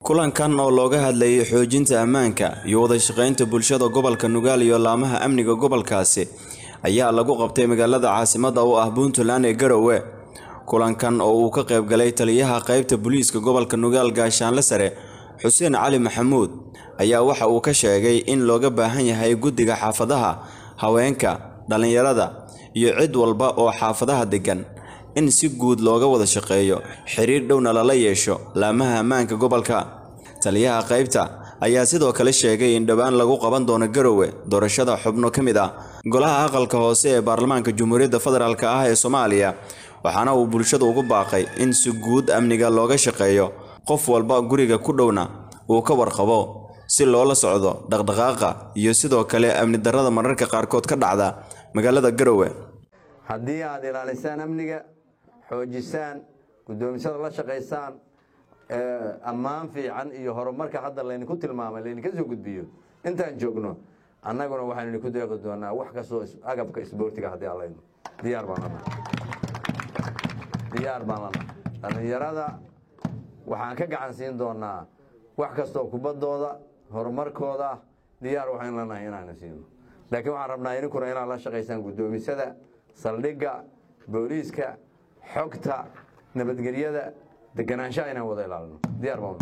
kulankan oo looga hadlayay xoojinta ammaanka iyo wada shaqaynta bulshada gobolka nugaal iyo laamaha amniga gobolkaasi ayaa lagu qabtay magaalada caasimadda u ah puntland ee garowe kulankan oo uu ka qaybgalay taliyaha qaybta booliiska gobolka nugaal gaashaanle sare xuseen cali maxamuud ayaa waxa uu ka sheegay in looga baahan yahay guddiga xaafadaha haweenka dhallinyarada iyo cid walba oo xaafadaha deggan in si guud looga wada shaqeeyo xiriir dhowna lala yeesho laamaha ammaanka gobolka taliyaha qaybta ayaa sidoo kale sheegay in dhowaan lagu qaban doono garowe doorashada xubno ka mid ah golaha aqalka hoose ee baarlamaanka jamhuuriyadda federaalk ah ee soomaaliya waxaana uu bulshada ugu baaqay in si guud amniga looga shaqeeyo qof walba guriga ku dhowna uu ka warqabo si loola socdo dhaqdhaqaaqa iyo sidoo kale amni darrada mararka qaarkood ka dhacda magaalada garowe haddii aad ilaalisaan amniga xoojisaan guddoomisada la shaqaysaan ammaan fiican iyo horumarka hadda laydinku tilmaamay laydinka soo gudbiyo intaan joogno annaguna waxaynu idinku deeqi doonaa wax kastoo agabka isboortiga haddii allayno diyaar baan lana diyaar baan lana dhallinyarada waxaan ka gacan siin doonaa wax kastoo kubaddooda horumarkooda diyaar waxaynu lanahay inaanu siino laakiin waxaan rabnaa idinkuna inaad la shaqaysaan guddoomisada saldhigga booliiska xogta nabadgelyada deganaanshaha inaan wada ilaalino diyaar baan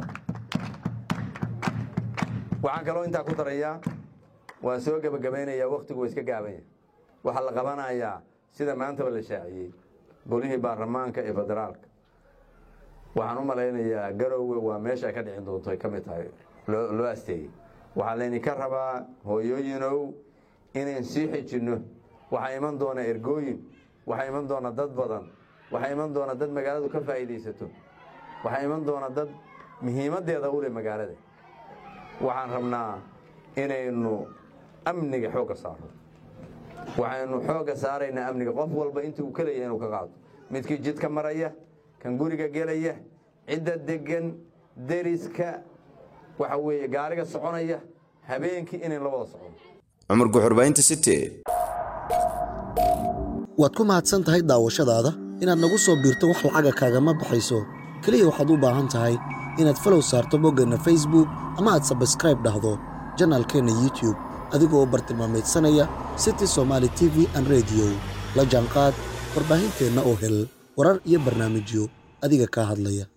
waxaan kaloo intaa ku darayaa waan soo gebagabaynayaa wakhtigu waa iska gaabanya waxaa la qabanayaa sida maantaba la shaaciyey golihii baarlamaanka ee federaalka waxaan u malaynayaa garowe waa meesha ay ka dhicin doonto ay ka mid tahay loo asteeyey waxaa laydinka rabaa hooyooyinow inayn sii xijinno waxaa iman doona ergooyin waxaa iman doona dad badan waxaa iman doona dad magaaladu ka faa'iidaysato waxaa iman doona dad muhiimaddeeda u leh magaalada waxaan rabnaa inaynu amniga xoogga saarno waxaynu xoogga saaraynaa amniga qof walba intii uu ka leeyahay inuu ka qaado midkii jidka maraya kan guriga gelaya cidda deggan deriska waxa weeye gaariga soconaya habeenkii inayn la wada socono cumar guxurbaynta city waad ku mahadsan tahay daawashadaada inaad nagu soo biirto wax lacaga kaagama baxayso keliya waxaad u baahan tahay inaad falow saarto boggeenna facebook ama aad sabskraib dhahdo janaalkeenna youtube adigoo bartilmaamaydsanaya city somaali t v an rediyo la jaanqaad warbaahinteenna oo hel warar iyo barnaamijyo adiga kaa hadlaya